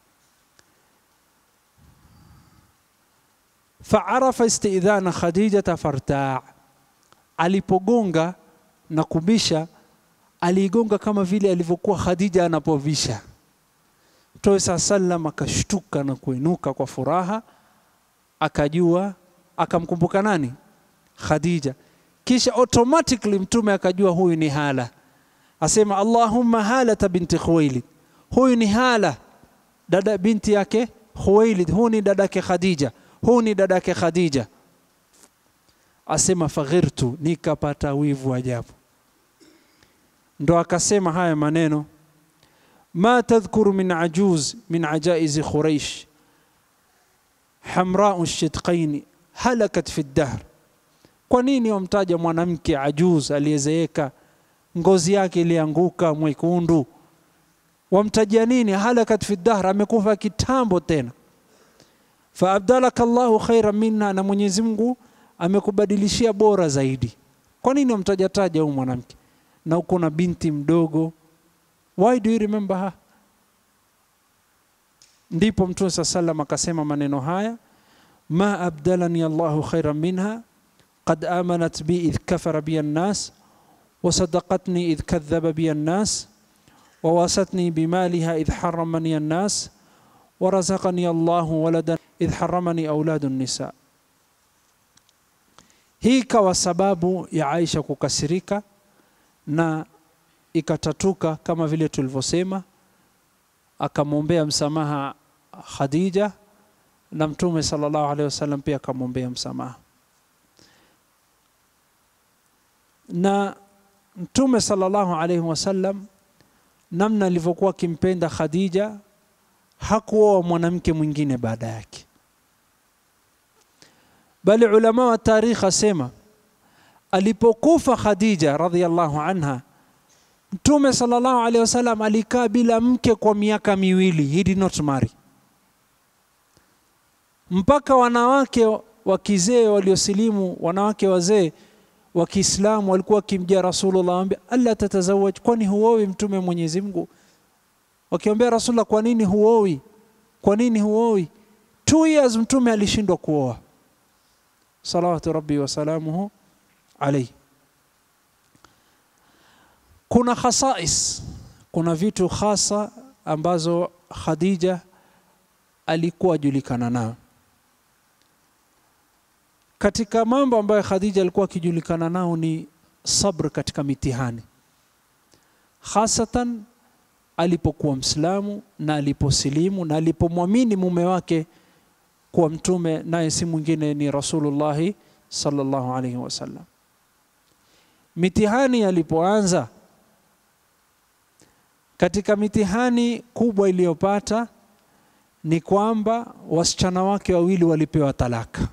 [SPEAKER 1] faarafa istidhana Khadijata fartaa, alipogonga na kubisha aliigonga kama vile alivyokuwa Khadija anapovisha. Mtume saa sallam akashtuka na kuinuka kwa furaha, akajua akamkumbuka nani? Khadija. Kisha automatically mtume akajua huyu ni Hala, asema Allahumma halata binti Khuwailid, huyu ni Hala dada binti yake Khuwailid, huyu ni dadake Khadija, huyu ni dadake Khadija. Asema faghirtu, nikapata wivu ajabu. Ndo akasema haya maneno ma tadhkuru min ajuz min ajaizi Quraish hamrau shidqaini halakat fi dahr. Kwa nini wamtaja mwanamke ajuz aliyezeeka ngozi yake ilianguka mwekundu? Wamtajia nini? halakat fi dahr, amekufa kitambo tena. Fa abdalaka Allahu khairan minha, na Mwenyezi Mungu amekubadilishia bora zaidi. Kwa nini wamtaja taja huyu mwanamke na uko na binti mdogo? Why do you remember her? Ndipo Mtume saa sallam akasema maneno haya, ma abdalani Allahu khairan minha qad amanat bi idh kafara bi an-nas wa sadaqatni idh kadhaba bi an-nas wa wasatni bimaliha idh haramani an-nas wa razaqani Allahu waladan idh haramani auladu nisa. Hii ikawa sababu ya Aisha kukasirika na ikatatuka kama vile tulivyosema, akamwombea msamaha Khadija na Mtume sallallahu alaihi wasallam pia akamwombea msamaha. Na Mtume sallallahu alaihi wasallam namna alivyokuwa akimpenda Khadija, hakuoa mwanamke mwingine baada yake, bali ulama wa tarikh asema alipokufa Khadija radhiallahu anha, Mtume sallallahu alaihi wasallam alikaa bila mke kwa miaka miwili, he did not marry, mpaka wanawake wa kizee waliosilimu, wanawake wazee wa Kiislamu walikuwa wakimjia Rasulullah, waambia alla tatazawaj, kwani huowi mtume Mwenyezi Mungu? Wakiombea Rasulullah, kwa nini huowi? Kwa nini huowi? Two years mtume alishindwa kuoa, salawatu rabbi wasalamuhu alaihi. Kuna khasais, kuna vitu khasa ambazo Khadija alikuwa ajulikana nayo. Katika mambo ambayo Khadija alikuwa akijulikana nao ni sabr katika mitihani, hasatan alipokuwa Mslamu na aliposilimu na alipomwamini mume wake kuwa mtume, naye si mwingine ni Rasulullahi sallallahu alaihi wasallam. Mitihani alipoanza, katika mitihani kubwa iliyopata ni kwamba wasichana wake wawili walipewa talaka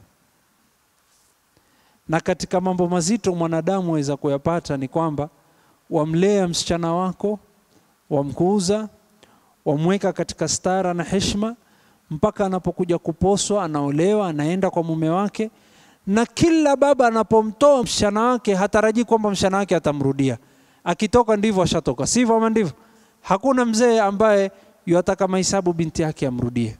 [SPEAKER 1] na katika mambo mazito mwanadamu aweza kuyapata ni kwamba wamlea msichana wako, wamkuuza, wamweka katika stara na heshima mpaka anapokuja kuposwa, anaolewa, anaenda kwa mume wake, na kila baba anapomtoa msichana wake hatarajii kwamba msichana wake atamrudia. Akitoka ndivyo ashatoka, sivyo? Ama ndivyo? Hakuna mzee ambaye yuataka mahesabu binti yake amrudie.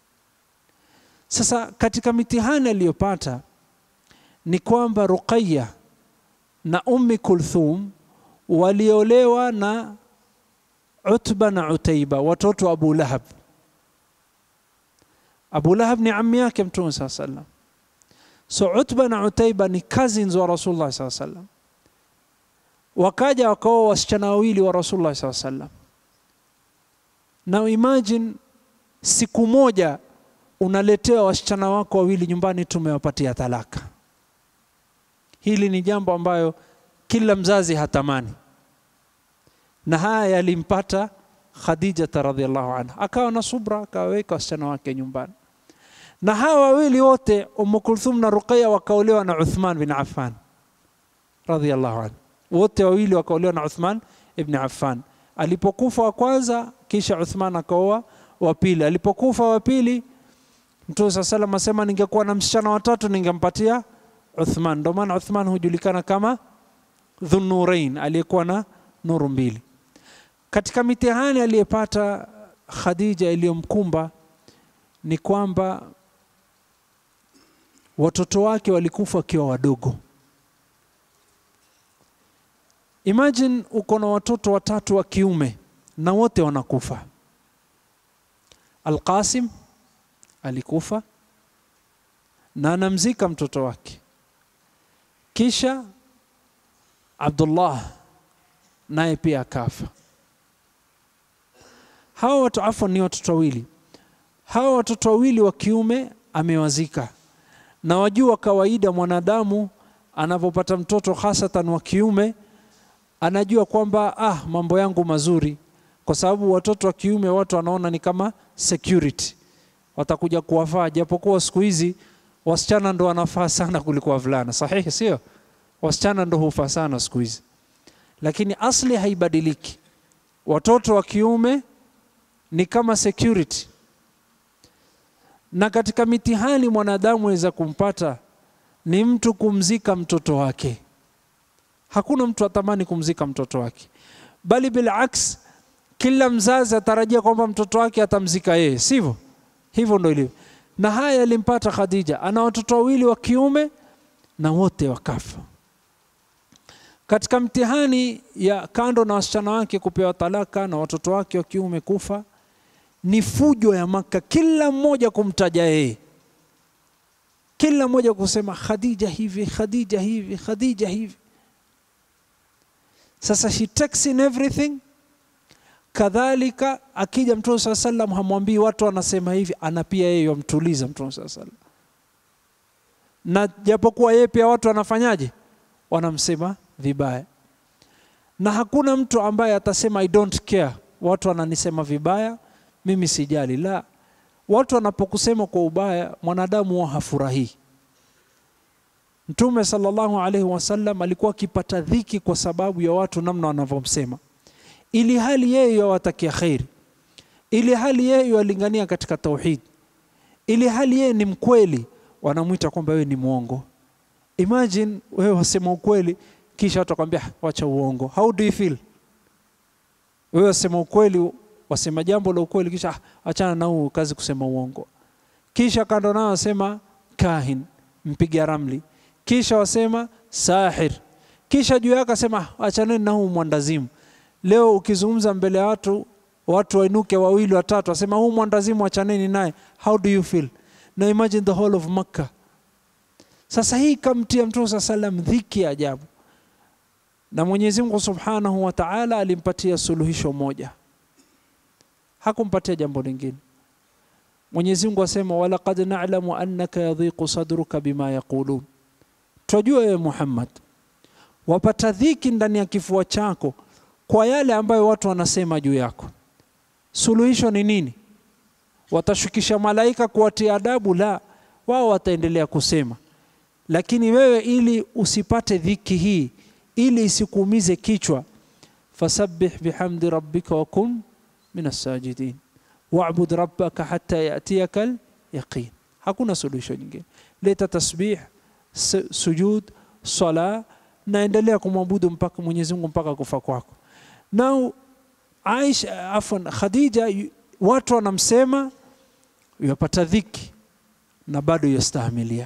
[SPEAKER 1] Sasa katika mitihani aliyopata ni kwamba Ruqayya na Ummi Kulthum waliolewa na Utba na Utaiba, watoto wa Abu Lahab. Abu Lahab ni ammi yake Mtume saa sallam. So Utba na Utaiba ni cousins wa Rasulullah saa sallam, wakaja wakaoa wasichana wawili wa Rasulullah saa sallam. Now imagine siku moja unaletewa wasichana wako wawili nyumbani, tumewapatia talaka. Hili ni jambo ambayo kila mzazi hatamani, na haya yalimpata Khadijata radhiallahu anha, akawa na subra, akawaweka wasichana wake nyumbani. Na hawa wawili wote Umm Kulthum na Ruqayya wakaolewa na Uthman bin Affan radhiallahu anhu, wote wawili wakaolewa na Uthman ibn Affan. Alipokufa wa kwanza, kisha Uthman akaoa wa pili. Alipokufa wa pili, Mtume saa salam asema, ningekuwa na msichana watatu ningempatia Uthman. Ndio maana Uthman hujulikana kama Dhunnurain, aliyekuwa na nuru mbili. Katika mitihani aliyepata Khadija iliyomkumba ni kwamba watoto wake walikufa wakiwa wadogo. Imagine uko na watoto watatu wa kiume na wote wanakufa. Alqasim alikufa na anamzika mtoto wake, kisha Abdullah naye pia akafa. Hawa watu afwan, ni watoto wawili. Hawa watoto wawili wa kiume amewazika, na wajua kawaida mwanadamu anapopata mtoto hasatan wa kiume anajua kwamba ah, mambo yangu mazuri, kwa sababu watoto wa kiume watu wanaona ni kama security, watakuja kuwafaa, japokuwa siku hizi wasichana ndo wanafaa sana kuliko wavulana. Sahihi, sio? Wasichana ndo hufaa sana siku hizi, lakini asli haibadiliki. Watoto wa kiume ni kama security, na katika mitihani mwanadamu aweza kumpata ni mtu kumzika mtoto wake. Hakuna mtu atamani kumzika mtoto wake, bali bilaks, kila mzazi atarajia kwamba mtoto wake atamzika yeye, sivyo? Hivyo ndo ilivyo, na haya yalimpata Khadija. Ana watoto wawili wa kiume na wote wakafa. Katika mtihani ya kando na wasichana wake kupewa talaka na watoto wake wa kiume kufa, ni fujo ya Maka, kila mmoja kumtaja yeye, kila mmoja kusema Khadija hivi, Khadija hivi, Khadija hivi. Sasa she takes in everything. Kadhalika akija Mtume saa sallam hamwambii watu wanasema hivi, ana pia yeye yamtuliza Mtume saa sallam, na japokuwa yeye pia watu wanafanyaje, wanamsema vibaya, na hakuna mtu ambaye atasema I don't care, watu wananisema vibaya, mimi sijali. La, watu wanapokusema kwa ubaya, mwanadamu huwa hafurahii. Mtume sallallahu alaihi wasallam alikuwa akipata dhiki kwa sababu ya watu namna wanavyomsema, ili hali yeye yawatakia kheri, ili hali yeye yalingania katika tauhid, ili hali yeye ni mkweli, wanamwita kwamba wewe ni mwongo. Imagine wewe wasema ukweli kisha watu wakwambia wacha uongo. How do you feel? Wewe wasema ukweli, wasema jambo la ukweli, kisha "Ah, achana na huu kazi kusema uongo. Kisha kando nao wasema kahin, mpiga ramli, kisha wasema sahir, kisha juu yake asema achaneni na huu mwandazimu. Leo ukizungumza mbele ya watu, watu wainuke wawili watatu, wasema huu mwandazimu achaneni naye. How do you feel? Now imagine the whole of Makkah. Sasa hii kamtia Mtume saa salam dhiki ya ajabu, na Mwenyezi Mungu subhanahu wa taala alimpatia suluhisho moja, hakumpatia jambo lingine. Mwenyezi Mungu asema walaqad na'lamu annaka yadhiqu sadruka bima yaqulun, twajua wewe Muhammad wapata dhiki ndani ya kifua chako kwa yale ambayo watu wanasema juu yako. Suluhisho ni nini? Watashukisha malaika kuwatia adabu? La, wao wataendelea kusema, lakini wewe ili usipate dhiki hii, ili isikuumize kichwa, fasabbih bihamdi rabbika wa kun min assajidin wa'bud rabbaka hatta yatiyaka yaqin. Hakuna suluhisho nyingine. Leta tasbih, su- sujud, sala, naendelea kumwabudu mpaka Mwenyezi Mungu mpaka kufa kwako. Now Aisha, afwan, Khadija, yu- watu wanamsema yapata dhiki na bado yastahimilia.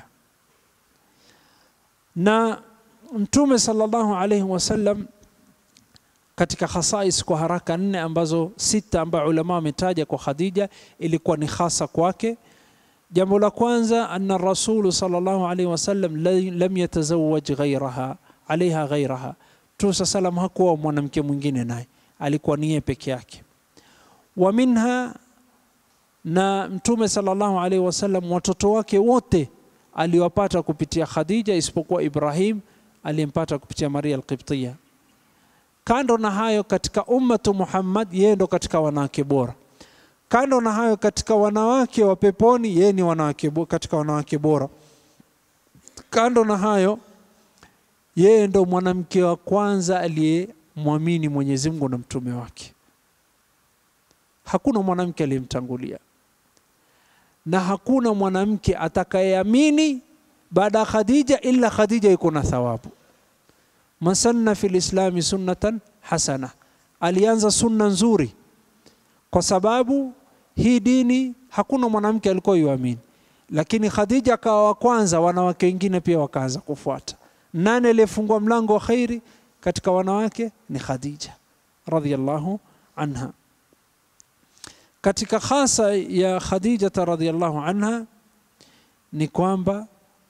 [SPEAKER 1] Na Mtume sallallahu alaihi wasallam katika khasais kwa haraka nne ambazo sita ambayo ulama wametaja kwa Khadija ilikuwa ni hasa kwake. Jambo la kwanza, anna rasulu sallallahu alaihi wasallam la- lam yatazawaj ghairaha alaiha ghairaha, Mtume saa salam hakuwa mwanamke mwingine naye, alikuwa ni yeye peke yake. Wa minha, na Mtume sallallahu alaihi wasallam watoto wake wote aliwapata kupitia Khadija isipokuwa Ibrahim aliyempata kupitia Maria Alqibtiya. Kando na hayo, katika ummatu Muhammad, yeye ndo katika wanawake bora. Kando na hayo, katika wanawake wa peponi, yeye ni wanawake bo- katika wanawake bora. Kando na hayo, yeye ndo mwanamke wa kwanza aliyemwamini Mwenyezi Mungu na mtume wake. Hakuna mwanamke aliyemtangulia na hakuna mwanamke atakayeamini baada ya Khadija ila Khadija iko na thawabu. Man sanna fi lislami sunnatan hasana, alianza sunna nzuri, kwa sababu hii dini hakuna mwanamke alikuwa yuamini, lakini Khadija akawa wa kwanza, wanawake wengine pia wakaanza kufuata. Nani aliyefungua mlango wa khairi katika wanawake? Ni Khadija radhiyallahu anha. Katika khasa ya Khadijata radhiyallahu anha ni kwamba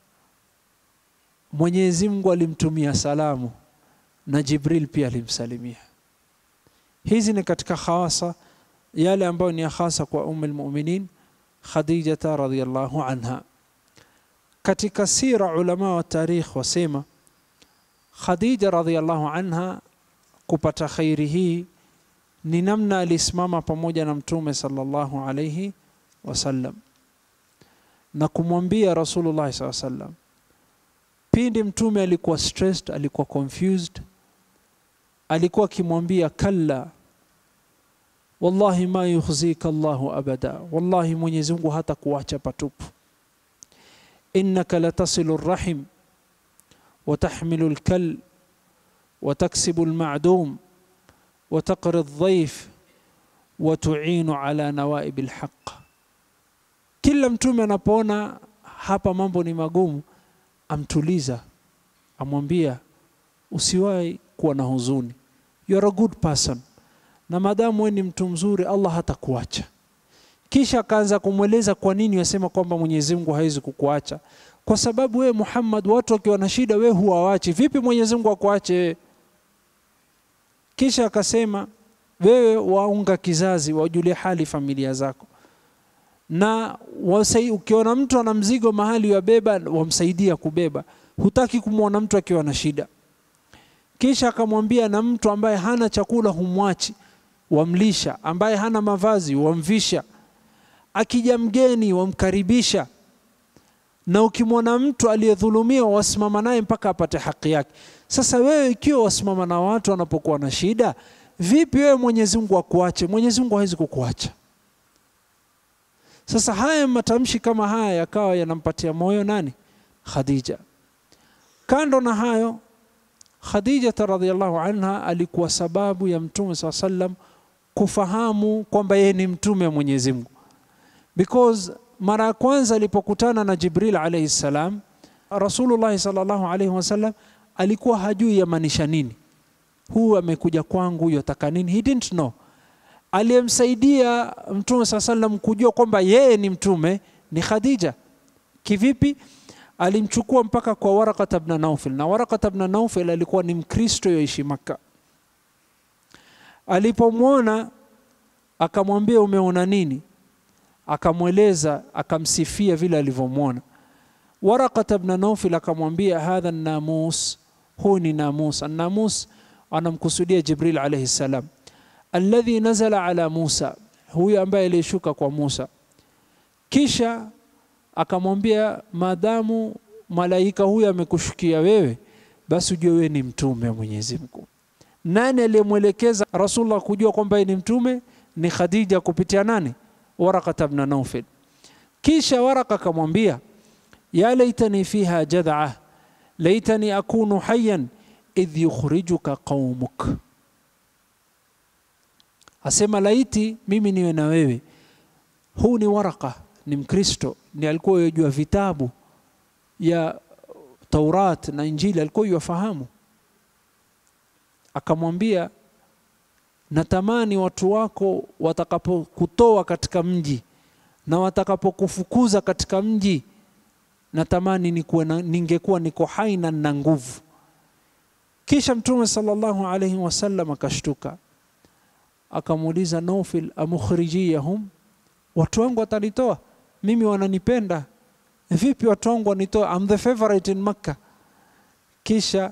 [SPEAKER 1] Mwenyezi Mungu alimtumia salamu na Jibril pia alimsalimia. Hizi ni katika khawasa yale ambayo ni ya khasa kwa umm almu'minin Khadijata radhiyallahu anha. Katika sira ulama wa tarikh wasema Khadija radhiyallahu anha kupata khairi hii ni namna alisimama pamoja na Mtume sallallahu alayhi wasallam na kumwambia Rasulullah sallallahu alayhi wasallam pindi Mtume alikuwa stressed, alikuwa confused, alikuwa akimwambia kalla, wallahi ma yukhzika Allahu abada, wallahi Mwenyezi Mungu hata kuacha patupu. innaka latasilu rahim wa tahmilu lkal wa taksibu lmadum wa taqri ldhaif wa tuinu ala nawaib lhaq. Kila mtume anapoona hapa mambo ni magumu, amtuliza, amwambia usiwahi kuwa na huzuni, you are a good person, na maadamu wewe ni mtu mzuri, Allah hatakuacha. Kisha akaanza kumweleza kwa nini wasema kwamba Mwenyezi Mungu hawezi kukuacha, kwa sababu wewe Muhammad, watu wakiwa na shida wewe huwawachi. Vipi Mwenyezi Mungu akuache wewe? kisha akasema wewe waunga kizazi wajulie hali familia zako na wasai, ukiona mtu ana mzigo mahali wabeba wamsaidia kubeba hutaki kumwona mtu akiwa na shida kisha akamwambia na mtu ambaye hana chakula humwachi wamlisha ambaye hana mavazi wamvisha akija mgeni wamkaribisha na ukimwona mtu aliyedhulumiwa wasimama naye mpaka apate haki yake sasa wewe ikiwa wasimama na watu wanapokuwa na shida vipi wewe mwenyezi mungu akuache mwenyezi mungu hawezi kukuacha sasa haya matamshi kama haya yakawa yanampatia moyo nani khadija kando na hayo khadijata radiallahu anha alikuwa sababu ya mtume saa sallam kufahamu kwamba yeye ni mtume wa mwenyezi mungu because mara ya kwanza alipokutana na jibril alaihi ssalam rasulullahi salllahu alaihi wasallam alikuwa hajui yamaanisha nini huu amekuja kwangu yataka nini he didn't know aliyemsaidia mtume saa salam kujua kwamba yeye ni mtume ni khadija kivipi alimchukua mpaka kwa warakata bna naufil na warakata bna naufil alikuwa ni mkristo yoishi makka alipomwona akamwambia umeona nini akamweleza akamsifia vile alivyomwona warakata bna naufil akamwambia hadha namus huu ni namus annamus anamkusudia jibril alaihi ssalam alladhi nazala ala musa huyu ambaye aliyeshuka kwa musa kisha akamwambia maadamu malaika huyu amekushukia wewe basi ujue wewe ni mtume wa mwenyezi mungu nani aliyemwelekeza rasulullah kujua kwamba yeye ni mtume ni khadija kupitia nani warakata bna naufil kisha waraka akamwambia ya laitani fiha jadhaa laitani akunu hayan idh yukhrijuka qaumuk asema laiti mimi niwe na wewe huu ni waraka ni mkristo ni alikuwa yajua vitabu ya taurat na injili alikuwa yafahamu akamwambia natamani watu wako watakapokutoa katika mji na watakapokufukuza katika mji natamani nikuwe na, ningekuwa niko hai na nina nguvu kisha mtume sallallahu alaihi wasallam akashtuka akamuuliza Naufil, amukhrijiyahum, watu wangu watanitoa mimi, wananipenda vipi? Watu wangu wanitoa, I'm the favorite in Makkah. Kisha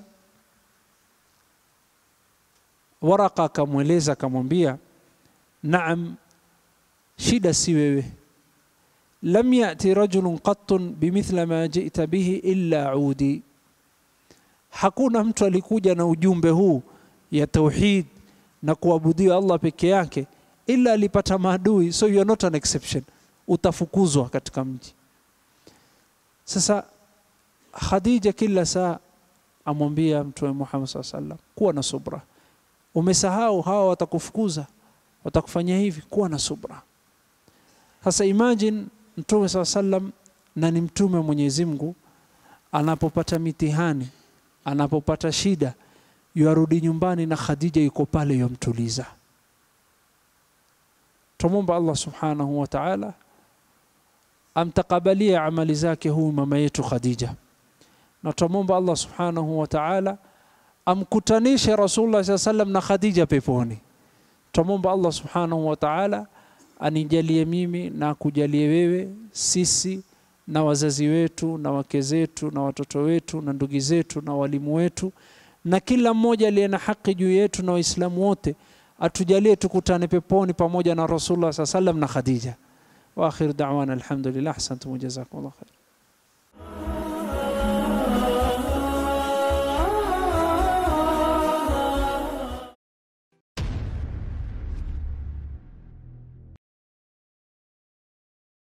[SPEAKER 1] Waraka akamweleza akamwambia, naam, shida si wewe, lam yati rajulun qattun bimithla ma jita bihi illa udi, hakuna mtu alikuja na ujumbe huu ya tauhid na kuabudiwa Allah peke yake ila alipata maadui, so you are not an exception, utafukuzwa katika mji. Sasa Khadija kila saa amwambia Mtume Muhammad saa sallam, kuwa na subra, umesahau hawa watakufukuza, watakufanyia hivi, kuwa na subra. Sasa imagine Mtume saa sallam, na ni mtume wa Mwenyezi Mungu, anapopata mitihani, anapopata shida yuarudi nyumbani na Khadija yuko pale yomtuliza. Tumwomba Allah subhanahu wa ta'ala amtakabalie amali zake huyu mama yetu Khadija, na tumwomba Allah subhanahu wa ta'ala amkutanishe Rasulullah saa sallam na Khadija peponi. Tumwomba Allah subhanahu wa ta'ala anijalie mimi na akujalie wewe, sisi na wazazi wetu na wake zetu na watoto wetu na ndugu zetu na walimu wetu na kila mmoja aliye na haki juu yetu na Waislamu wote atujalie tukutane peponi pamoja na Rasulullah saa sallam na Khadija. Wa akhir da'wana alhamdulillah, ahsantum wa jazakumullah khair.